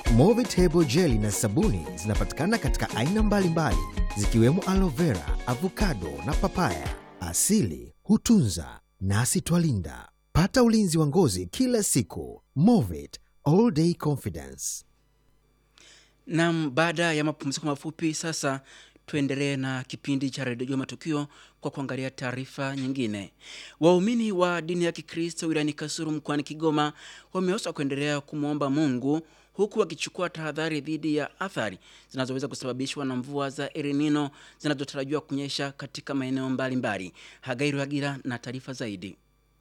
Movitable jeli na sabuni zinapatikana katika aina mbalimbali zikiwemo aloe vera, avocado na papaya. Asili hutunza nasi twalinda. Pata ulinzi wa ngozi kila siku. Movit all day confidence. Nam, baada ya mapumziko mafupi, sasa tuendelee na kipindi cha redio Matukio kwa kuangalia taarifa nyingine. Waumini wa dini ya Kikristo wilayani Kasulu mkoani Kigoma wameoswa kuendelea kumwomba Mungu huku wakichukua tahadhari dhidi ya athari zinazoweza kusababishwa na mvua za El Nino zinazotarajiwa kunyesha katika maeneo mbalimbali. Hagairu Hagira na taarifa zaidi.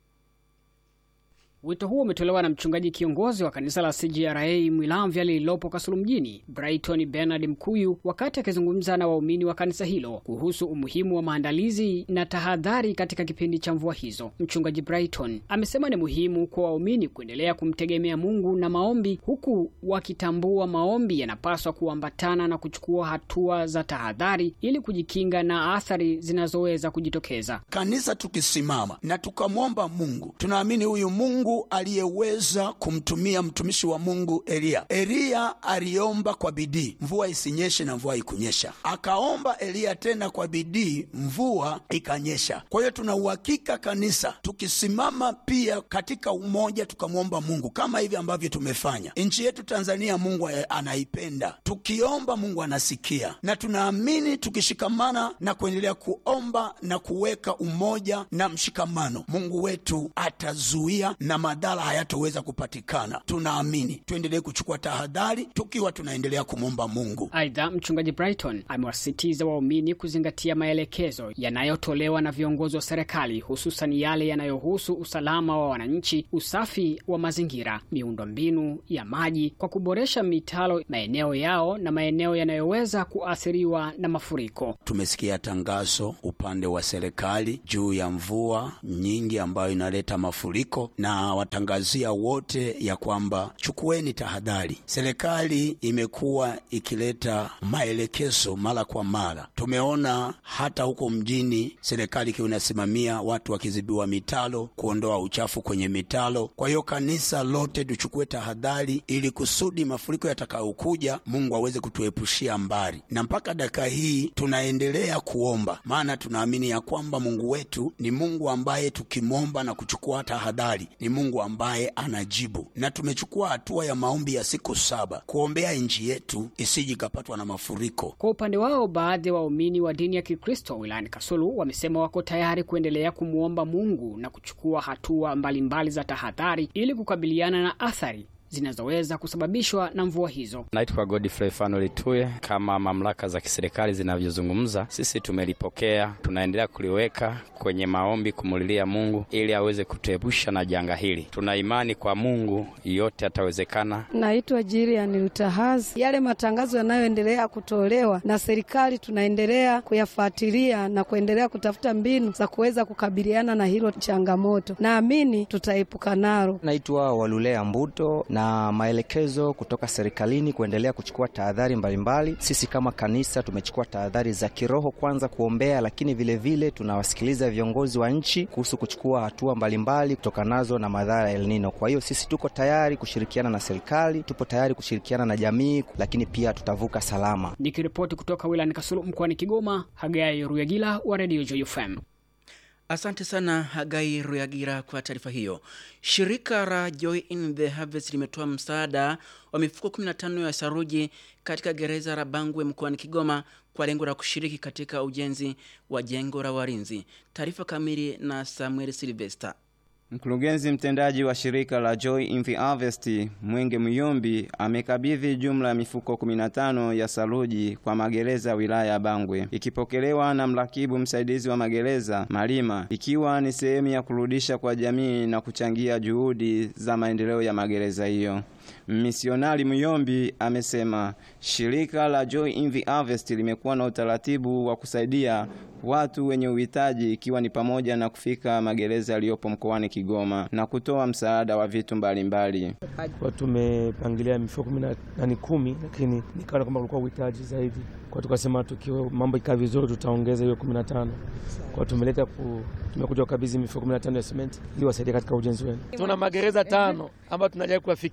Wito huo umetolewa na mchungaji kiongozi wa kanisa la CGRA Mwilamvya lililopo Kasulu mjini, Brighton Bernard Mkuyu, wakati akizungumza na waumini wa kanisa hilo kuhusu umuhimu wa maandalizi na tahadhari katika kipindi cha mvua hizo. Mchungaji Brighton amesema ni muhimu kwa waumini kuendelea kumtegemea Mungu na maombi, huku wakitambua maombi yanapaswa kuambatana na kuchukua hatua za tahadhari ili kujikinga na athari zinazoweza kujitokeza. Kanisa tukisimama na tukamwomba Mungu, tunaamini huyu Mungu aliyeweza kumtumia mtumishi wa Mungu Eliya. Eliya aliomba kwa bidii mvua isinyeshe, na mvua ikunyesha. Akaomba Eliya tena kwa bidii, mvua ikanyesha. Kwa hiyo tuna uhakika kanisa tukisimama pia katika umoja, tukamwomba Mungu kama hivi ambavyo tumefanya. Nchi yetu Tanzania Mungu anaipenda, tukiomba Mungu anasikia, na tunaamini tukishikamana na kuendelea kuomba na kuweka umoja na mshikamano, Mungu wetu atazuia na madhara hayatoweza kupatikana. Tunaamini tuendelee kuchukua tahadhari tukiwa tunaendelea kumwomba Mungu. Aidha, mchungaji Brighton amewasisitiza waumini kuzingatia maelekezo yanayotolewa na viongozi wa serikali, hususan yale yanayohusu usalama wa wananchi, usafi wa mazingira, miundombinu ya maji, kwa kuboresha mitalo maeneo yao na maeneo yanayoweza kuathiriwa na mafuriko. Tumesikia tangazo upande wa serikali juu ya mvua nyingi ambayo inaleta mafuriko na watangazia wote ya kwamba chukueni tahadhari. Serikali imekuwa ikileta maelekezo mara kwa mara. Tumeona hata huko mjini serikali ikiwa inasimamia watu wakizibiwa mitalo, kuondoa uchafu kwenye mitalo. Kwa hiyo kanisa lote tuchukue tahadhari, ili kusudi mafuriko yatakayokuja Mungu aweze kutuepushia mbali, na mpaka dakika hii tunaendelea kuomba, maana tunaamini ya kwamba Mungu wetu ni Mungu ambaye tukimwomba na kuchukua tahadhari ni Mungu ambaye anajibu, na tumechukua hatua ya maombi ya siku saba kuombea nchi yetu isije ikapatwa na mafuriko. Kwa upande wao, baadhi ya wa waumini wa dini ya Kikristo wilayani Kasulu wamesema wako tayari kuendelea kumwomba Mungu na kuchukua hatua mbalimbali mbali za tahadhari ili kukabiliana na athari zinazoweza kusababishwa na mvua hizo. Naitwa Godfrey Fanuel Tuye. Kama mamlaka za kiserikali zinavyozungumza, sisi tumelipokea, tunaendelea kuliweka kwenye maombi, kumulilia Mungu ili aweze kutuepusha na janga hili. Tuna imani kwa Mungu, yote atawezekana. Naitwa Jilian Lutahazi. Yale matangazo yanayoendelea kutolewa na serikali, tunaendelea kuyafuatilia na kuendelea kutafuta mbinu za kuweza kukabiliana na hilo changamoto. Naamini tutaepuka nalo. Naitwa Walulea Mbuto na maelekezo kutoka serikalini kuendelea kuchukua tahadhari mbalimbali. Sisi kama kanisa tumechukua tahadhari za kiroho, kwanza kuombea, lakini vilevile vile tunawasikiliza viongozi wa nchi kuhusu kuchukua hatua mbalimbali kutokanazo na madhara ya El Nino. Kwa hiyo sisi tuko tayari kushirikiana na serikali, tupo tayari kushirikiana na jamii, lakini pia tutavuka salama. Nikiripoti kutoka wilayani Kasulu mkoani Kigoma, Hagai Ruyagila wa Radio Joy FM. Asante sana Hagai Ruyagira kwa taarifa hiyo. Shirika la Joy in the Harvest limetoa msaada wa mifuko 15 ya saruji katika gereza la Bangwe mkoani Kigoma kwa lengo la kushiriki katika ujenzi wa jengo la walinzi. Taarifa kamili na Samuel Silvester. Mkurugenzi mtendaji wa shirika la Joy in the Harvest Mwenge Muyombi amekabidhi jumla ya mifuko 15 ya saruji kwa magereza wilaya ya Bangwe, ikipokelewa na mrakibu msaidizi wa magereza Malima, ikiwa ni sehemu ya kurudisha kwa jamii na kuchangia juhudi za maendeleo ya magereza hiyo. Misionari Muyombi amesema shirika la Joy in the Harvest limekuwa na utaratibu wa kusaidia watu wenye uhitaji ikiwa ni pamoja na kufika magereza yaliyopo mkoani Kigoma na kutoa msaada wa vitu mbalimbali. Kwa tumepangilia mifuko kumi na kumi, lakini nikaona kwamba kulikuwa uhitaji zaidi, kwa tukasema tukiwa mambo ikaa vizuri tutaongeza hiyo kumi na tano. Kwa tumeleta ku tumekuja kukabidhi mifuko kumi na tano ya simenti ili wasaidia katika ujenzi wenu. Tuna magereza tano ambayo tunajaribu kuyafikia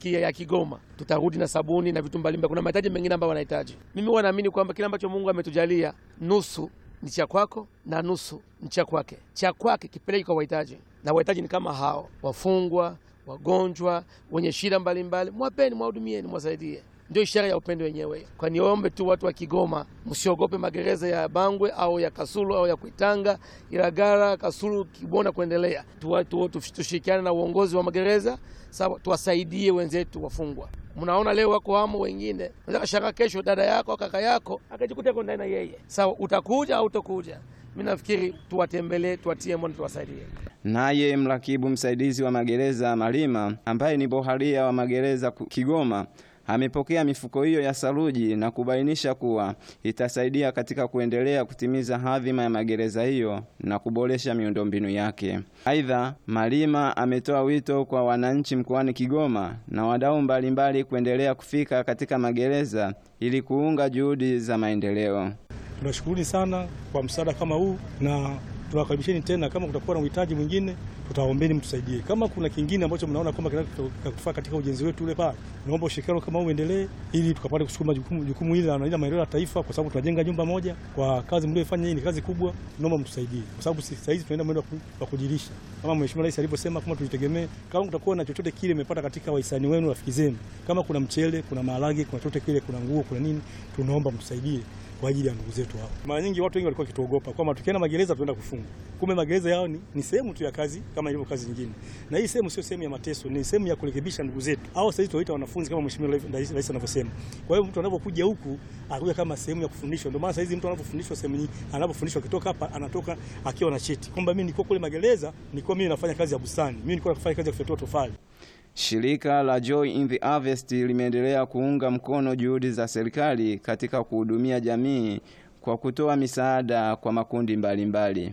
Kigoma tutarudi na sabuni na vitu mbalimbali. Kuna mahitaji mengine ambayo wanahitaji. Mimi huwa naamini kwamba kile ambacho Mungu ametujalia nusu ni cha kwako na nusu ni cha kwake. Cha kwake kipeleke kwa wahitaji, na wahitaji ni kama hao wafungwa, wagonjwa, wenye shida mbalimbali. Mwapeni, mwahudumieni, mwasaidie. Ndio ishara ya upendo wenyewe. Kwa niombe tu watu wa Kigoma, msiogope magereza ya Bangwe au ya Kasulu au ya Kuitanga, Ilagala, Kasulu, Kibona kuendelea. Tu- tu- tu- Tushirikiane na uongozi wa magereza sawa, tuwasaidie wenzetu wafungwa. Mnaona leo wako hamo wengine, unaweza kashangaa kesho dada yako au kaka yako akajikuta yuko ndani na yeye. Sawa, utakuja au utakuja? Mimi nafikiri tuwatembelee, tuwatie moyo, tuwasaidie. Naye mrakibu msaidizi wa magereza Malima, ambaye ni boharia wa magereza ku- Kigoma, amepokea mifuko hiyo ya saruji na kubainisha kuwa itasaidia katika kuendelea kutimiza hadhima ya magereza hiyo na kuboresha miundombinu yake. Aidha, Malima ametoa wito kwa wananchi mkoani Kigoma na wadau mbalimbali kuendelea kufika katika magereza ili kuunga juhudi za maendeleo. Tunashukuruni sana kwa msaada kama huu na tunawakaribisheni tena. Kama kutakuwa na uhitaji mwingine, tutaombeni mtusaidie. Kama kuna kingine ambacho mnaona kwamba kinatufaa katika ujenzi wetu ule pale, naomba ushirikiano kama huu uendelee, ili tukapate kusukuma jukumu, jukumu hili la la maendeleo ya taifa, kwa sababu tunajenga nyumba moja. Kwa kazi mlioifanya hii ni kazi kubwa, naomba mtusaidie, kwa sababu sasa hizi tunaenda mwendo wa ku- wa kujirisha, kama Mheshimiwa Rais alivyosema, kama tujitegemee. Kama kutakuwa na chochote kile imepata katika wahisani wenu, rafiki zenu, kama kuna mchele, kuna maharage, kuna chochote kile, kuna nguo, kuna nini, tunaomba mtusaidie kwa ajili ya ndugu zetu hao. Mara nyingi watu wengi walikuwa wakituogopa kwamba tukienda magereza tunaenda kufungwa. Kumbe magereza yao ni, ni sehemu tu ya kazi kama ilivyo kazi nyingine, na hii sehemu sio sehemu ya mateso, ni sehemu ya kurekebisha ndugu zetu au sasa hivi tunaita wanafunzi kama Mheshimiwa Rais Rais anavyosema. Kwa hiyo mtu anapokuja huku anakuja kama sehemu ya kufundishwa. Ndio maana sasa hizi mtu anapofundishwa sehemu nyingi, anapofundishwa akitoka hapa anatoka akiwa na cheti kwamba mimi nilikuwa kule magereza, nilikuwa mimi nafanya kazi ya bustani, mimi nilikuwa nafanya kazi ya kufyatua tofali. Shirika la Joy in the Harvest limeendelea kuunga mkono juhudi za serikali katika kuhudumia jamii kwa kutoa misaada kwa makundi mbalimbali.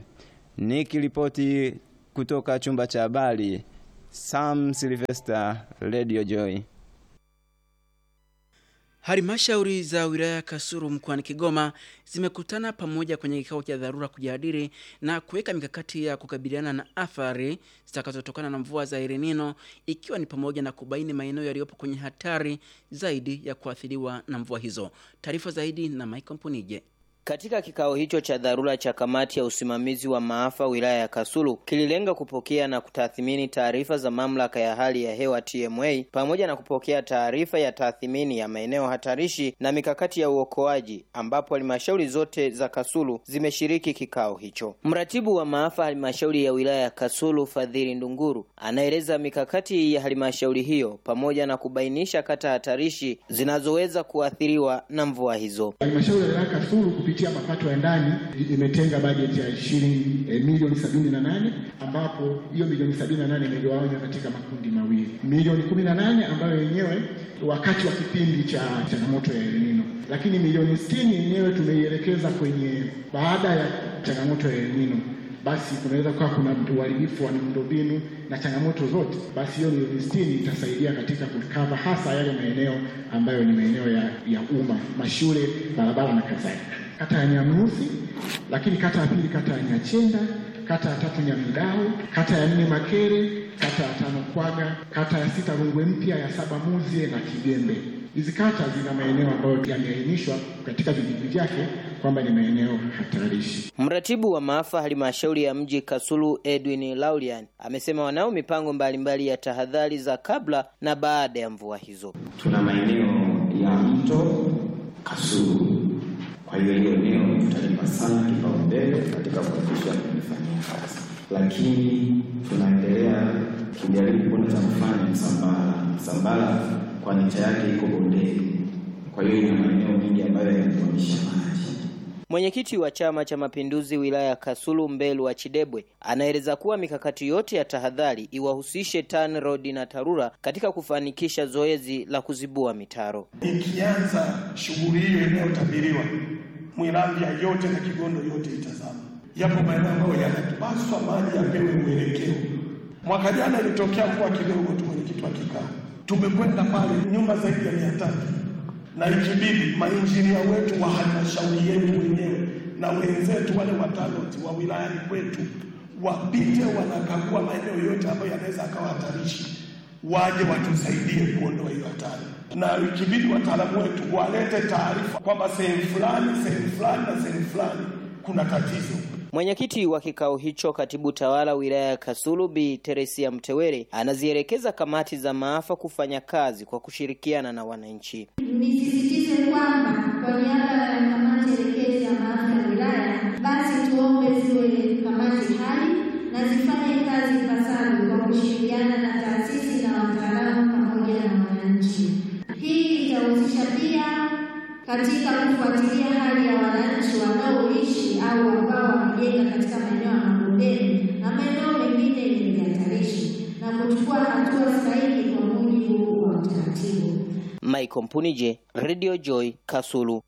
Nikiripoti kutoka chumba cha habari, Sam Sylvester, Radio Joy. Halmashauri za wilaya ya Kasulu mkoani Kigoma zimekutana pamoja kwenye kikao cha dharura kujadili na kuweka mikakati ya kukabiliana na athari zitakazotokana na mvua za El Nino ikiwa ni pamoja na kubaini maeneo yaliyopo kwenye hatari zaidi ya kuathiriwa na mvua hizo. Taarifa zaidi na Michael Mpunije. Katika kikao hicho cha dharura cha kamati ya usimamizi wa maafa wilaya ya Kasulu kililenga kupokea na kutathmini taarifa za mamlaka ya hali ya hewa TMA pamoja na kupokea taarifa ya tathmini ya maeneo hatarishi na mikakati ya uokoaji ambapo halmashauri zote za Kasulu zimeshiriki kikao hicho. Mratibu wa maafa halmashauri ya wilaya ya Kasulu Fadhili Ndunguru anaeleza mikakati ya halmashauri hiyo pamoja na kubainisha kata hatarishi zinazoweza kuathiriwa na mvua hizo. Halmashauri ya wilaya ya Kasulu kupitia mapato ya ndani imetenga bajeti ya shilingi eh, milioni sabini na nane ambapo hiyo milioni sabini na nane imegawanywa katika makundi mawili, milioni kumi na nane ambayo yenyewe wakati wa kipindi cha changamoto ya El Nino, lakini milioni sitini yenyewe tumeielekeza kwenye baada ya changamoto ya El Nino basi kunaweza kuwa kuna uharibifu wa miundombinu na changamoto zote, basi hiyo milioni sitini itasaidia katika kukava hasa yale maeneo ambayo ni maeneo ya, ya umma, mashule, barabara na kadhalika. Kata ya Nyamrusi, lakini kata ya pili kata ya Nyachenda, kata ya tatu Nyamidao, kata ya nne Makere, kata ya tano Kwaga, kata ya sita Rungwe Mpya, ya saba Muzie na Kigembe. Hizi kata zina maeneo ambayo yameainishwa katika vijiji vyake kwamba ni maeneo hatarishi. Mratibu wa maafa halmashauri ya mji Kasulu Edwin Laulian amesema wanao mipango mbalimbali ya tahadhari za kabla na baada ya mvua hizo. Tuna maeneo ya mto Kasulu, kwa hiyo hiyo eneo tutalipa sana kipaumbele katika kuhakikisha tunalifanyia kazi, lakini tunaendelea kujaribu kuona cha kufanya Msambara. Msambara kwa nicha yake iko bondeni, kwa hiyo ina maeneo mengi ambayo yanatuamisha maji. Mwenyekiti wa Chama cha Mapinduzi wilaya ya Kasulu Mbelu wa Chidebwe anaeleza kuwa mikakati yote ya tahadhari iwahusishe TANROADS na TARURA katika kufanikisha zoezi la kuzibua mitaro. Ikianza shughuli hiyo inayotabiriwa, Mwiramvya yote na Kigondo yote itazama. Yapo maeneo ambayo yanapaswa maji yapewe mwelekeo. Mwaka jana ilitokea mvua kidogo tu, mwenyekiti wa kikaa, tumekwenda pale nyumba zaidi ya mia tatu na ikibidi mainjinia wetu wa halmashauri yetu wenyewe na wenzetu wale wataloti wa wilayani kwetu wapite wanakagua maeneo yote ambayo yanaweza akawa hatarishi, waje watusaidie kuondoa hiyo hatari, na ikibidi wataalamu wetu walete taarifa kwamba sehemu fulani, sehemu fulani na sehemu fulani kuna tatizo. Mwenyekiti wa kikao hicho, katibu tawala wilaya ya Kasulu Bi Teresia Mtewere, anazielekeza kamati za maafa kufanya kazi kwa kushirikiana na wananchi. Nisisitize kwamba kwa niaba ya kamati elekezi ya maafa ya wilaya, basi tuombe ziwe kamati hai na zifanye kazi ipasavyo kwa kushirikiana na taasisi na wataalamu pamoja na wananchi. Hii itahusisha pia katika kufuatilia hali ya wananchi wanaoishi au ambao wamejenga katika maeneo ya mabondeni na maeneo mengine yenye vihatarishi na kuchukua hatua stahiki kwa mujibu wa utaratibu. Michael Mpunije, Radio Joy, Kasulu.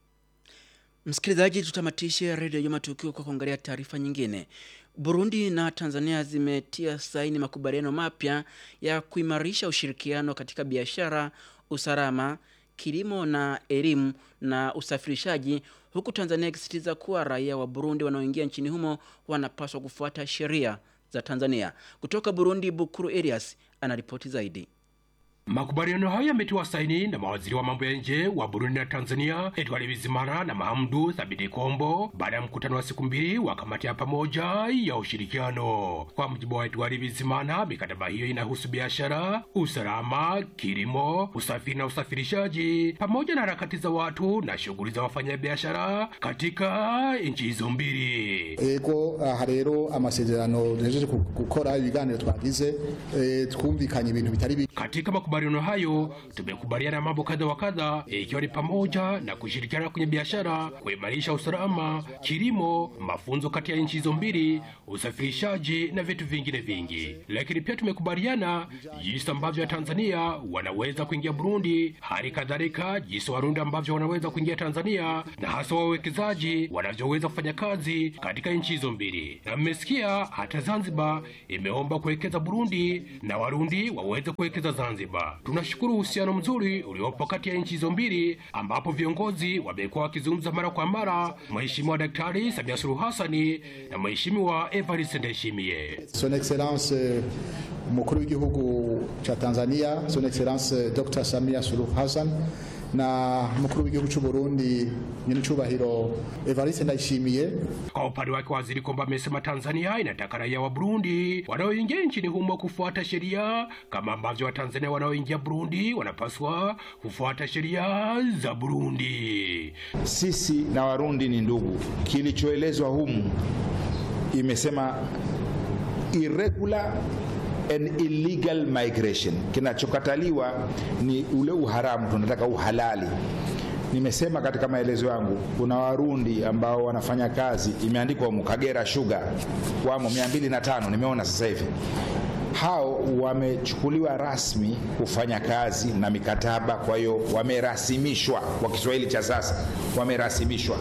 Msikilizaji, tutamatishe redio ya matukio kwa kuangalia taarifa nyingine. Burundi na Tanzania zimetia saini makubaliano mapya ya kuimarisha ushirikiano katika biashara, usalama, kilimo na elimu na usafirishaji, huku Tanzania ikisisitiza kuwa raia wa Burundi wanaoingia nchini humo wanapaswa kufuata sheria za Tanzania. Kutoka Burundi, Bukuru Elias anaripoti zaidi. Makubaliano hayo yametiwa saini na mawaziri wa mambo ya nje wa Burundi na Tanzania, Edward Bizimana na Mahamdu Thabiti Kombo, baada ya mkutano wa siku mbili wa kamati ya pamoja ya ushirikiano. Kwa mujibu wa Edward Bizimana, mikataba hiyo inahusu biashara, usalama, kilimo, usafiri na usafirishaji, pamoja na harakati za watu na shughuli za wafanyabiashara katika nchi hizo mbili. ego aha rero amasezerano duhejeje gukora ibiganiro twagize eh, twumvikanye ibintu bitari bike Katika makubaliano hayo tumekubaliana mambo kadha wa kadha, ikiwa ni pamoja na kushirikiana kwenye biashara, kuimarisha usalama, kilimo, mafunzo kati ya nchi hizo mbili, usafirishaji na vitu vingine vingi. Lakini pia tumekubaliana jinsi ambavyo Tanzania wanaweza kuingia Burundi, hali kadhalika jinsi Warundi ambavyo wanaweza kuingia Tanzania, na hasa wawekezaji wanavyoweza kufanya kazi katika nchi hizo mbili. Na mmesikia hata Zanzibar imeomba kuwekeza Burundi na Warundi waweze kuwekeza Zanzibar. Tunashukuru uhusiano mzuri uliopo kati ya nchi hizo mbili, ambapo viongozi wamekuwa wakizungumza mara kwa mara, Mheshimiwa Daktari Samia Suluhu Hassani na Mheshimiwa Evariste Ndayishimiye. son excellence eh, umukuru w'igihugu cha Tanzania son excellence eh, Dr. Samia Suluhu Hassan na umukuru w'igihugu cy'u Burundi nyenicubahiro Evariste Ndayishimiye Kwa upande wake waziri Komba amesema Tanzania inataka raia wa Burundi wanaoingia nchini humo kufuata sheria kama ambavyo Watanzania wanaoingia Burundi wanapaswa kufuata sheria za Burundi. Sisi na Warundi ni ndugu. Kilichoelezwa humu imesema irregular and illegal migration. Kinachokataliwa ni ule uharamu, tunataka uhalali. Nimesema katika maelezo yangu, kuna Warundi ambao wanafanya kazi, imeandikwa humu Kagera Sugar, wamo 205 nimeona sasa hivi hao wamechukuliwa rasmi kufanya kazi na mikataba, kwa hiyo wamerasimishwa. Kwa Kiswahili cha sasa, wamerasimishwa.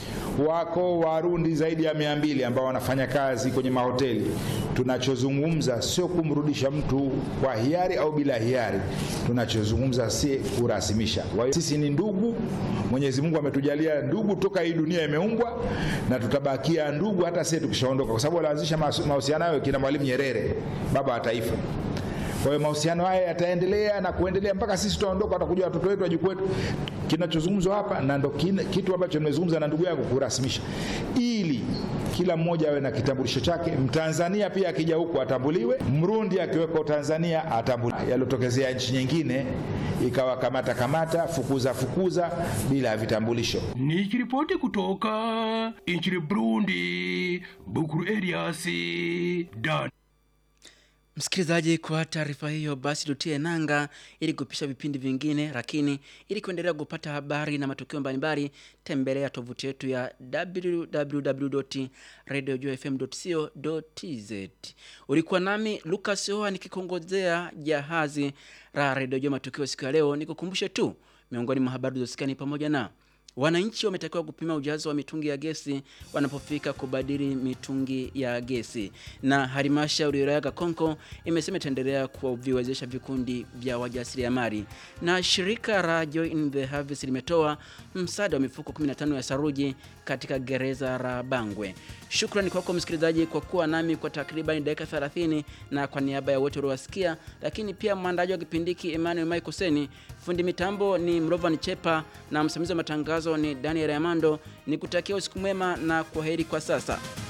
Wako Warundi zaidi ya mia mbili ambao wanafanya kazi kwenye mahoteli. Tunachozungumza sio kumrudisha mtu kwa hiari au bila hiari, tunachozungumza si kurasimisha. Kwa hiyo sisi ni ndugu, Mwenyezi Mungu ametujalia ndugu toka hii dunia imeumbwa, na tutabakia ndugu hata sisi tukishaondoka, kwa sababu walianzisha mahusiano hayo kina Mwalimu Nyerere, baba wa taifa. Kwa hiyo mahusiano haya yataendelea na kuendelea mpaka sisi tutaondoka, watakuja watoto wetu, wajukuu wetu. Kinachozungumzwa hapa na ndo kina- kitu ambacho nimezungumza na ndugu yangu kurasimisha, ili kila mmoja awe na kitambulisho chake. Mtanzania pia akija huku atambuliwe, Mrundi akiweko Tanzania atambuliwe. Yaliotokezea nchi nyingine ikawa kamata kamata, fukuza fukuza bila ya vitambulisho. Nikiripoti kutoka nchini Burundi, Bukuru Elias Dan. Msikilizaji, kwa taarifa hiyo basi tutie nanga ili kupisha vipindi vingine, lakini ili kuendelea kupata habari na matukio mbalimbali, tembelea tovuti yetu ya www.radiojfm.co.tz. Ulikuwa nami Lucas Hoa nikikongozea jahazi la Radio Jua Matukio siku ya leo. Nikukumbushe tu miongoni mwa habari zosikia ni pamoja na Wananchi wametakiwa kupima ujazo wa mitungi ya gesi wanapofika kubadili mitungi ya gesi. Na halmashauri ya wilaya Kakonko imesema itaendelea kuviwezesha vikundi vya wajasiriamali. Na shirika la Joy in the Harvest limetoa msaada wa mifuko 15 ya saruji katika gereza la Bangwe. Shukrani kwako msikilizaji kwa kuwa nami kwa takriban dakika 30 na kwa niaba ya wote uliowasikia, lakini pia mwandaji wa kipindi hiki Emmanuel Michael Seni, fundi mitambo ni Mrovan Chepa na msimamizi wa matangazo ni Daniel Amando. Nikutakia usiku mwema na kwaheri kwa sasa.